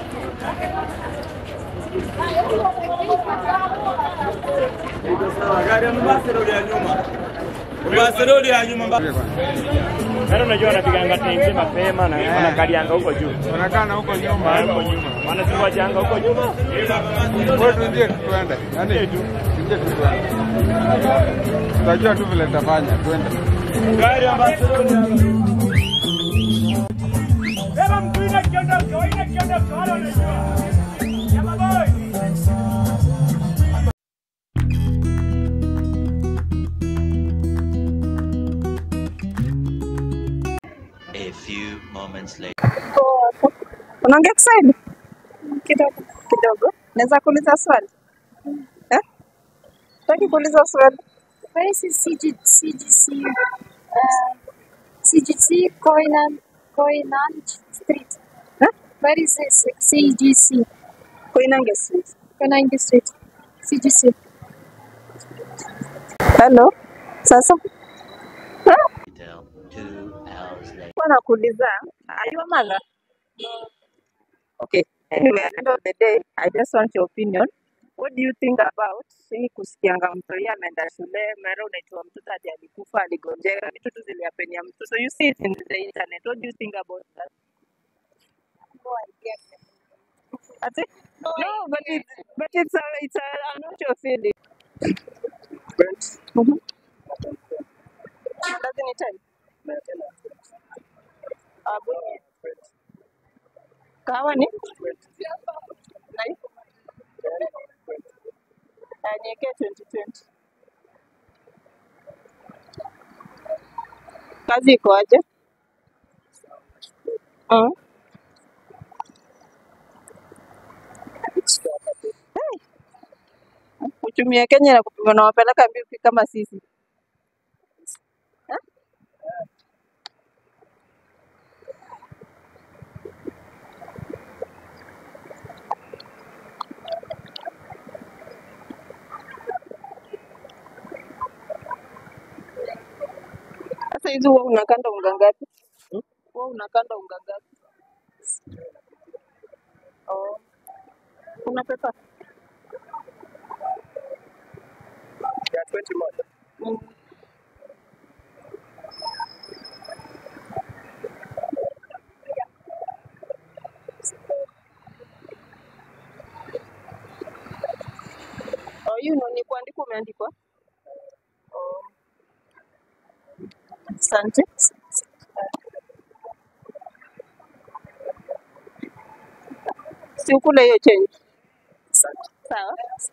Barcelona ya nyuma mbaya. Yaani unajua wanapiganga tenzi mapema na wanakalianga huko juu. Wanakaa huko nyuma. Ah, huko nyuma. Wanatuwachanga huko nyuma. Wewe tuingie tu tuende. Yaani tu tuingie tu tuende. Tutajua tu vile tutafanya. Twende. Gari ya Barcelona. Beba mtu ina kiondoka, ina kiondoka, wala unajua. Jamaa boy. A few moments later. Unaongea Kiswahili kidogo kidogo? Naweza kuuliza swali eh? Taki kuuliza swali. Where is CG, CGC? Uh, CGC Koinan, Koinan Street. Eh? Where is this CGC? Koinange Street. Koinange Street. CGC. Hello. Sasa Detail. Two hours later. kwa nakuuliza, are you a mother? Okay. Anyway, at the end of the day, I just want your opinion. What do you think about hii kusikianga mtu yeye ameenda shule, mara unaitwa mtoto hadi alikufa, aligonjeka, vitu tu ziliapenia mtu. So you see it in the internet. What do you think about that? No, I get it. Ati? No, but it's but it's a it's a I'm not your feeling. Mm-hmm. Doesn't it time? Abu kahawa ni nai Ah, niwekee 2020. Kazi iko aje? Mm. Uchumi ya Kenya na kupima na wapeleka mbipi kama sisi. Eh? Sasa hizi huwa unakanda unga ngapi? Huwa unakanda unga ngapi? Oh, kuna pesa? Ya 20 moja. Mm. Oh, you know, ni kuandikwa umeandikwa? Oh, asante. Si ukule hiyo change. Sawa.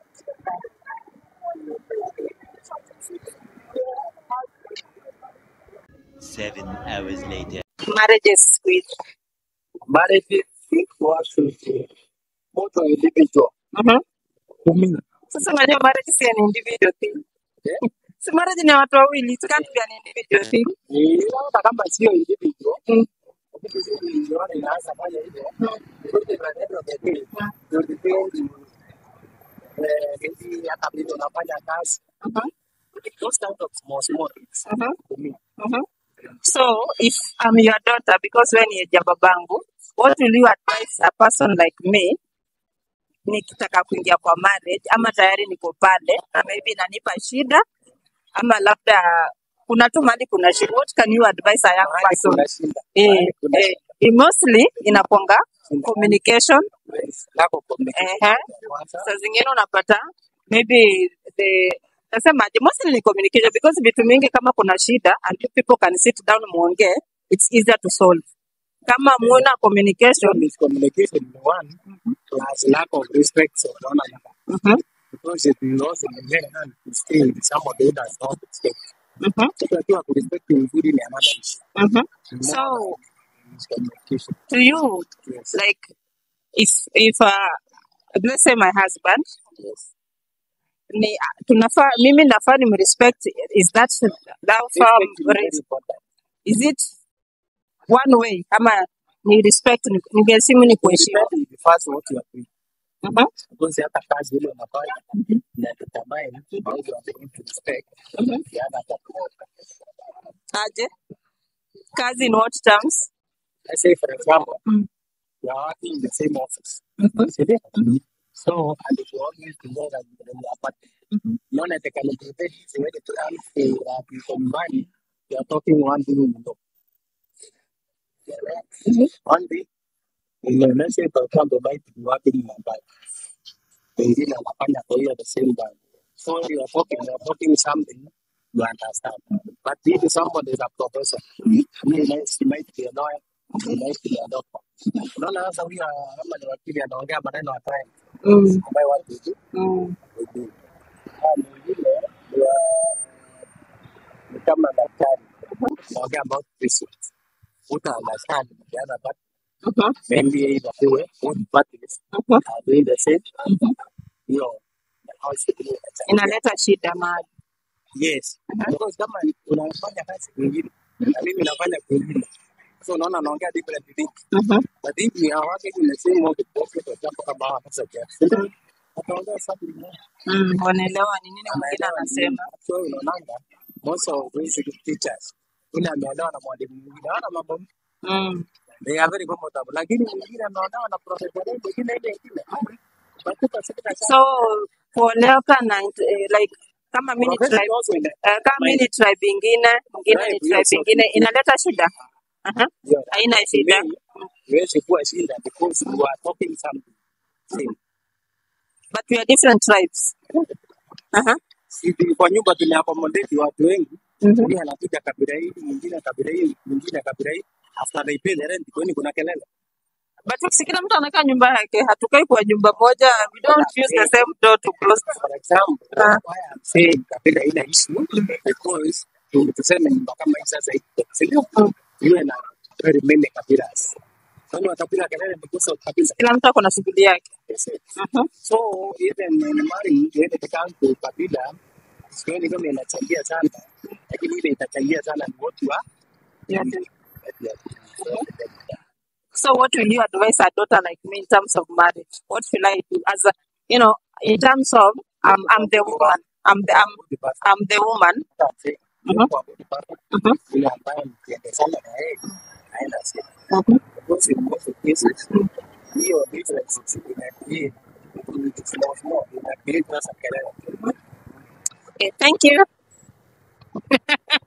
Seven hours later. Marriages siku hizi. Marriage should both are individual. Mhm. Kumina. Sasa unajua marriage si an individual thing. Si marriage ni ya watu wawili, it can't be an individual thing. Ni hata kama sio individual. Mm. Kitu sisi niliona inaanza fanya hivyo. Yote na neno the day. Ndio depend eh hizi hata vile unafanya kazi. Mhm. Those kind of small small things. Mhm. Kumina. Mhm. So if I'm your daughter because wewe ni ya babangu, what will you advise a person like me nikitaka kuingia kwa marriage ama tayari niko pale na maybe inanipa shida ama labda kuna tu mahali kuna shida. What can you advise a young Mahali person? kuna shida. Eh, Mahali kuna eh, eh, mostly inaponga shida. communication Lack of communication. Ehe. Kwanza. Saa zingine unapata maybe the nasemaje, mostly ni communication because vitu mingi kama kuna shida and you people can sit down muongee, it's easier to solve. Kama muna communication miscommunication is one plus lack of respect for one another. mhm, Because it will also be very hard to stay with somebody who does not respect. mhm, Mtu akiwa kurespect mzuri ni another issue. mhm. Ni So more miscommunication. to you Yes. like if if uh, let's say my husband Yes. ni tunafaa mimi nafaa nimrespect is that that far Respect is very important. is it one way ama ni respect ni- ningesimu ni kuheshimu Respect is the first what you are doing. Mhm, Because hata kazi ile unafanya na determine how you are going to respect mhm. the other partner. aje kazi in what terms Let's say for example, Mm. we are working in the same office. Mhm. See there? Mhm. So, and we always together in the apartment. Mhm. Unaona teknolojia hizi wewe tu amsi kwa nyumbani, you are talking one thing you know. Mhm. One thing, inaonyesha kwa mfano bike ni wapi ni mbaya. Wengine wanafanya kwa hiyo the same time. So you are talking, you are talking something, you understand. But if somebody is a professor, he might, he might be a lawyer, he might be a doctor. Unaona sasa huyu kama ni wakili anaongea maneno hatari Mm. ambayo watu hujui. Mm. hujui. Ah, mwingine ni wa- ni kama daktari anaongea about research. Uta understand the other part. Mhm. Maybe either way, both parties Mhm. are doing the same. Mhm. Hiyo how is it inachangia. Inaleta shida mahali. Yes. Because kama unafanya kazi kwingine na mimi nafanya kwingine. So unaona naongea different things. Mhm. But if we are working in the same office, okay, for example, kama hawa sasa kia. Ataongea something more. Mm. Wanaelewa ni nini mwingine Anaelewa ni nini. anasema. So unaonanga most of these teachers ule ameelewa na mwalimu mwingine hawana mambo mengi. Mm. they are very comfortable, lakini mwingine ameolewa na profesa ile mwingine ile ingine. Batuka sika So sana. kuoleka na eh, like kama mimi ni Profesa tribe also in the eh, kama mimi ni tribe ingine, mwingine ni tribe, yes, tribe of ingine, inaleta shida. Aha. yeah. Haina To shida. me, huwezi kuwa shinda because you are talking something same. But we are different tribes. Aha. Sisi kwa nyumba tumeaccommodate watu wengi, Mhm. huyu anakuja kabila hii, mwingine kabila hii, mwingine kabila hii, after they pay the rent, kwani kuna kelele? But si kila mtu anakaa nyumba yake, hatukai kwa nyumba moja. We don't use the same door to close. For example, Ah. why I'm saying kabila ina issue because tu- tuseme nyumba kama hii sasa iko, si ndio? Iwe na very many kabilas. Kwani watapiga kelele because of kabila? Kila mtu ako na shughuli yake. Yes, yes. Mhm. So even in marrying, when it comes to kabila, sioni kama inachangia sana, lakini ile itachangia sana ni what you are Yeah. doing. Yeah. So what will you advise a daughter like me in terms of marriage? What should I do as a, you know, in terms of I'm, I'm the woman, I'm the, I'm, Good person. I'm the woman. That's Mhm. Kwa good person, Mhm. yule ambaye mkiendeshana na yeye haina shida. Mhm. Because in most cases, hiyo difference ina create it's small small, ina create sasa kelele. Okay, thank you.